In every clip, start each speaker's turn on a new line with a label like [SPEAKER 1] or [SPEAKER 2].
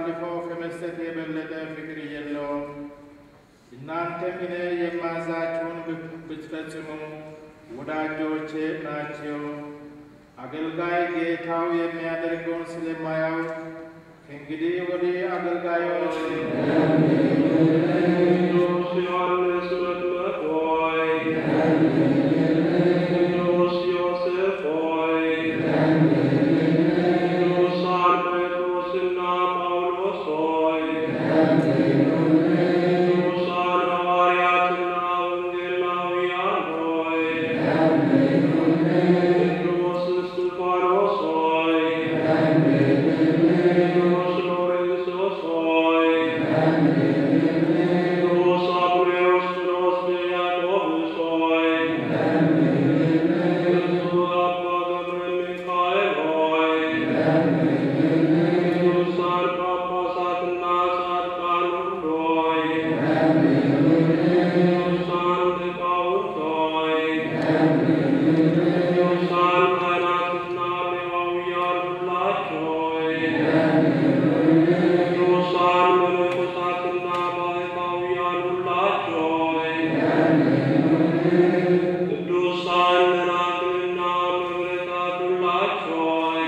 [SPEAKER 1] አሳልፎ ከመስጠት የበለጠ ፍቅር የለውም። እናንተም እኔ የማዛችሁን ብትፈጽሙ ወዳጆቼ ናቸው። አገልጋይ ጌታው የሚያደርገውን ስለማያውቅ ከእንግዲህ ወዲህ አገልጋዮች
[SPEAKER 2] ቅዱስ ዮሐንስ መጥምቅ ሆይ፣ ቅዱስ ዮሴፍ ሆይ፣ ቅዱሳን ጴጥሮስና ጳውሎስ ሆይ፣ ቅዱሳን ሐዋርያትና ወንጌላውያን ሆይ፣ ቅዱስ እስጢፋኖስ ሆይ፣ ቅዱስ ሎሬንሶስ ሆይ ቅዱስ አቡሬዎስጢኖስ ዲያቆንስ ሆይ፣ ቅዱስ አባ ገብረ ሚካኤል ሆይ፣ ቅዱሳን ጳጳሳትና ጻድቃን ሁሉ ሆይ፣ ቅዱሳን ሊቃውንት ሆይ፣ ቅዱሳን ካህናትና ሌዋውያን ሁላችሁ ሆይ ቅዱሳን መነኮሳትና ባሕታውያን ሁላችሁ ሆይ፣ ቅዱሳን ደናግልና መበረታት ሁላችሁ ሆይ፣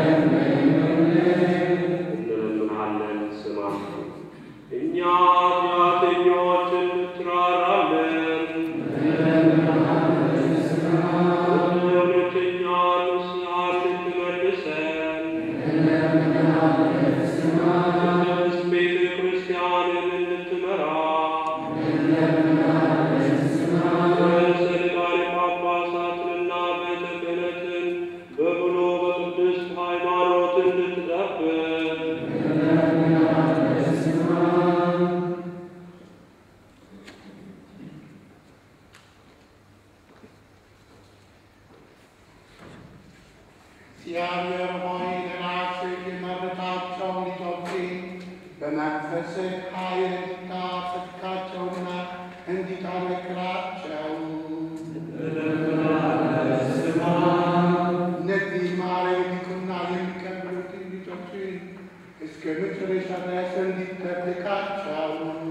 [SPEAKER 2] እንለምንሃለን ስማን። እኛ ኃጢአተኞች እንትራራለን። ወደ እውነተኛ ንስሐ እንድትመልሰን ቅድስት ቤተ ክርስቲያንን እንድትመራ ርዕሰ ሊቃነ ጳጳሳትንና ቤተ ክህነትን በብሎ በቅድስት ሃይማኖት እንድትጠብቅ
[SPEAKER 3] እግዚአብሔር ሆይ ለራስህ የመረጣቸው ልጆችን በመንፈስህ ኃይል እንድታጸድቃቸውና እንዲጠነክራቸው እነዚህ ማረው ዲቁና የሚቀበሉትን ልጆችን እስከ መጨረሻ ድረስ እንዲጠብቃቸው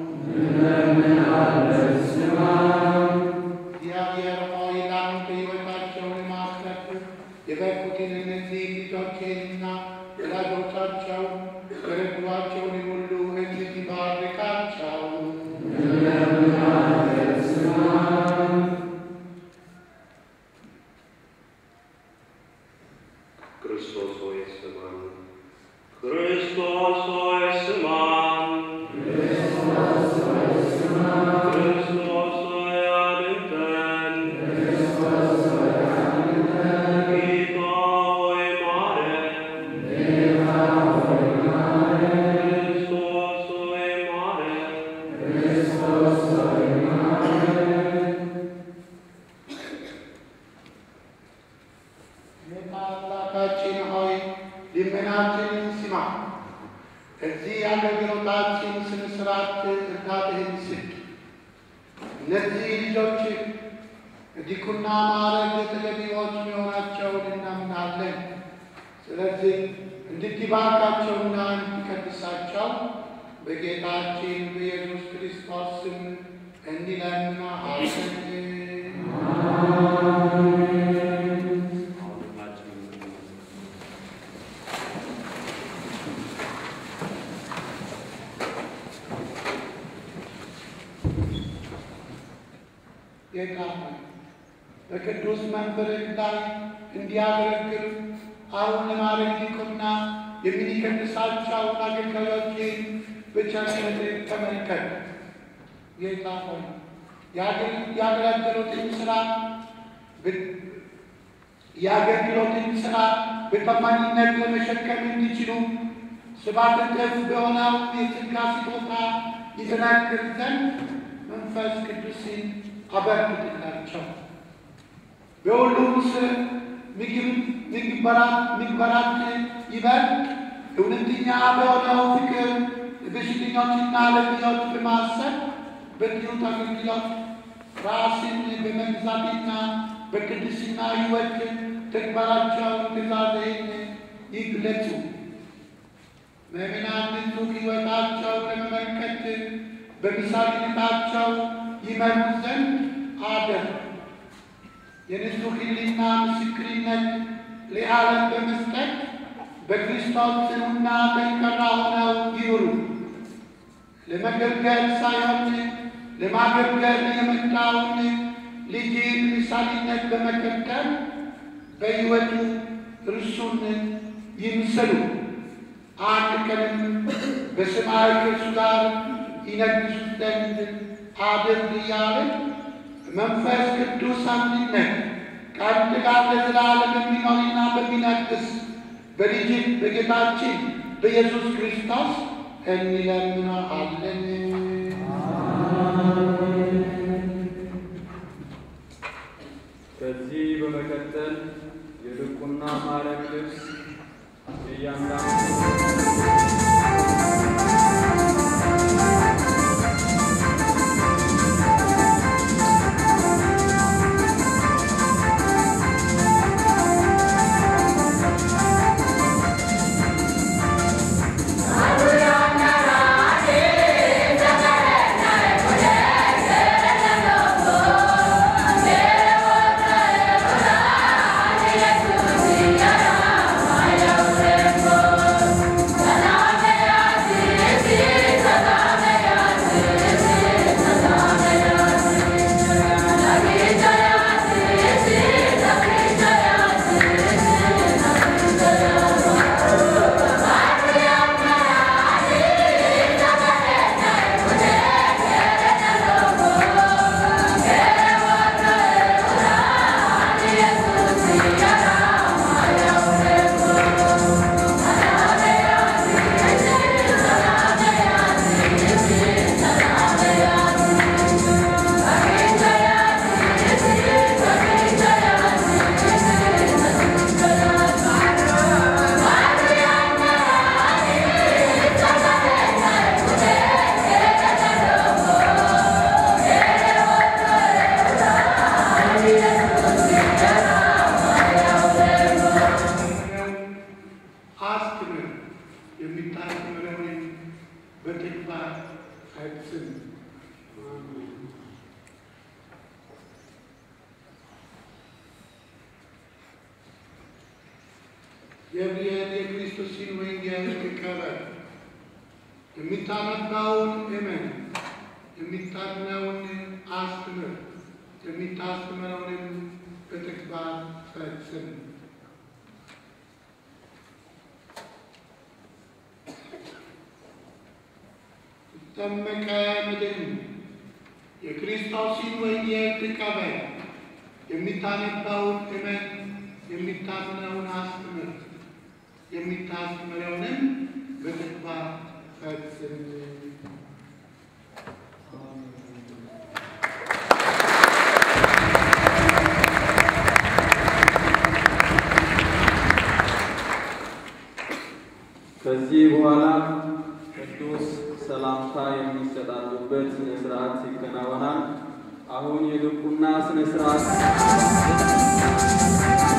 [SPEAKER 3] እግዚአብሔር ሆይ ለአንተ ሕይወታቸውን ማስረፍ የበቁትን እነዚህ ልጆችንና ወላጆቻቸው የረዷቸውን ሁሉ እንድትባርካቸው
[SPEAKER 2] ክርስቶስ ሆይ ስማን። ክርስቶስ ሆይ ስማን። ክርስቶስ ሆይ አድምጠን። ጌታ ሆይ ማረን። ክርስቶስ ሆይ ማረን።
[SPEAKER 3] ጌታ አምላካችን ሆይ ልመናችንን ስማ። ከዚህ አገልግሎታችን ስነ ስርዓት እርዳታህን ስጥ። እነዚህ ልጆች ዲቁና ማዕረግ ተገቢዎች መሆናቸውን እናምናለን። ስለዚህ እንድትባርካቸውና እንድትቀድሳቸው በጌታችን በኢየሱስ ክርስቶስ ስም እንለምናሃለን። ጌታ ሆይ በቅዱስ መንበርህ ላይ እንዲያገለግሉ አሁን ለማድረግ ዲቁና የሚቀድሳቸውን አገልጋዮችን በቸርነትህ ተመልከት። ጌታ ሆይ ያገለገሉትን ስራ የአገልግሎትን ስራ በታማኝነት ለመሸከም እንዲችሉ ሰባት እጥፍ በሆነው የጸጋ ስጦታ ይጠናክር ዘንድ መንፈስ ቅዱስን አበርክትላቸው። በሁሉም ስር ምግባራት ይበልጥ እውነተኛ በሆነው ፍቅር በሽተኞችና ለሚዎች በማሰብ በትሑት አገልግሎት ራስን በመግዛትና በቅድስና ሕይወት ተግባራቸውን ትእዛዝህን ይግለጹ። ምዕመናን ንጹሕ ሕይወታቸው ለመመልከት በምሳሌነታቸው ይመሩ ዘንድ አደር የንጹሕ ሕሊና ምስክርነት ለዓለም በመስጠት በክርስቶስ ጽኑና ጠንካራ ሆነው ይኑሩ። ለመገልገል ሳይሆን ለማገልገል የመጣውን ልጅን ምሳሌነት በመከተል በሕይወቱ እርሱን ይምሰሉ። አንድ ቀንም በሰማይ ከእርሱ ጋር ይነግሱ ዘንድ አድርግ እያልን መንፈስ ቅዱስ አንድነት ከአንድ ጋር ለዘላለም በሚኖርና በሚነግስ በልጅ በጌታችን በኢየሱስ ክርስቶስ እንለምናለን።
[SPEAKER 4] ከዚህ በመቀጠል የድቁና ማዕረግ ልብስ የእያንዳንዱ
[SPEAKER 3] አስተምር የሚታስተምረውን በተግባር ፈጽም። ገብርኤል የክርስቶስን ወንጌል ተቀበል፣ የሚታነባውን እመን፣ የሚታምነውን አስተምር፣ የሚታስተምረውንም በተግባር ፈጽም። ጠመቀ ምድን የክርስቶስን ወንጌል ተቀበል፣ የሚታነባውን እመን፣ የሚታምነውን አስተምር፣ የሚታስተምረውንም በተግባር ፈጽም።
[SPEAKER 4] ከዚህ በኋላ ቅዱስ ሰላምታ የሚሰጣጡበት ስነ ስርዓት ይከናወናል። አሁን የድቁና ስነ ስርዓት